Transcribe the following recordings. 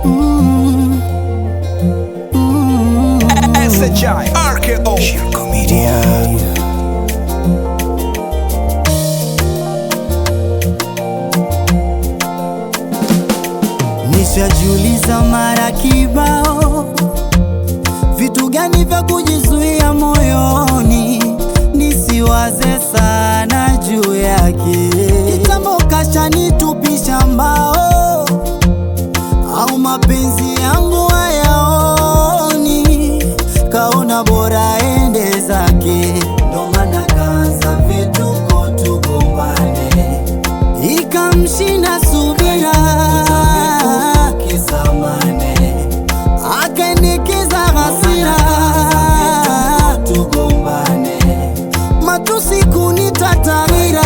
Mm. Mm. SHI RKO Shirko Media Nishajiuliza mara kibao, vitu gani vya kujizuia moyoni nisiwaze sana juu yake. Kitambo kashanitupisha mbao, au mapenzi yangu hayaoni, kaona bora ende zake, ndo maana kaanza vituko tugombane ikamshinda subira kisamane akaendekeza hasira tugombane matusi kunitatarira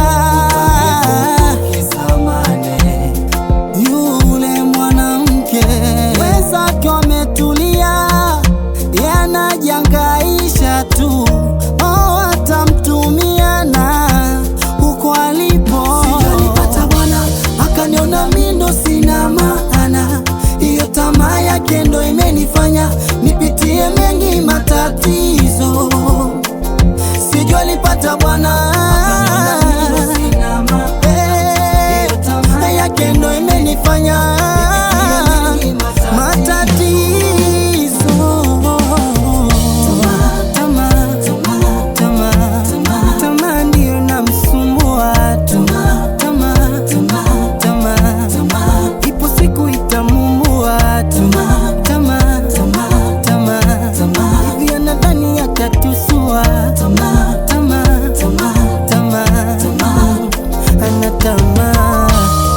kisamane yule mwanamke wenzake wametulia yanajangaisha tu oh, atamtumia na huko alipo sijalipata bwana akaniona mindo sina maana hiyo tamaa yake ndo imenifanya nipitie mengi matatizo sijua alipata bwana Eh, yake ndo imenifanya matatizo Tamaa, tamaa, tamaa ndiyo namsumbua tu. Tamaa, tamaa, ipo siku itamumbua tu. Tamaa, tamaa, hivi anadhani atatusua. Tamaa, tamaa, ana tamaa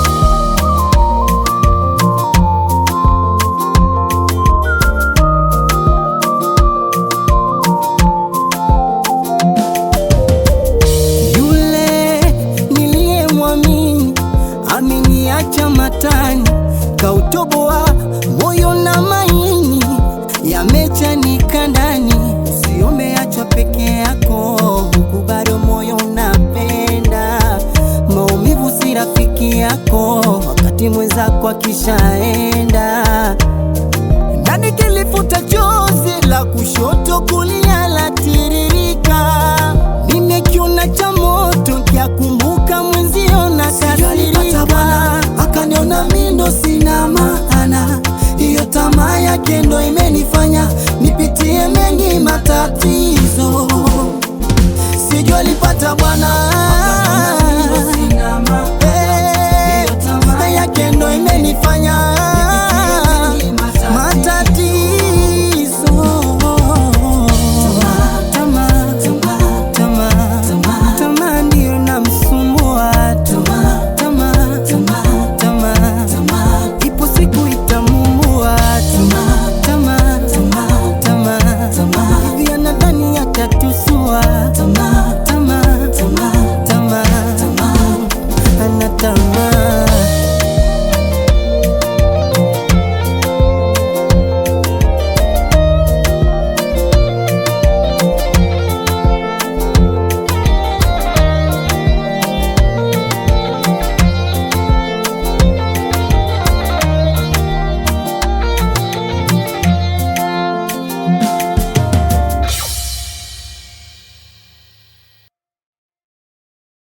Yule niliyemwamini ameniacha matani, kautoboa moyo na maini, yamechanika ndani. Sio umeachwa peke yako, huku bado moyo unapenda. Maumivu si rafiki yako, wakati mwenzako akishaenda ndani kilifuta chozi la kushoto kulia la tiririka, nimekiona cha moto kyakumbuka mwenzio na kasirika, akaniona mindo sina maana, hiyo tamaa yake ndo imenifanya nipitie mengi matatizo, sijua alipata bwana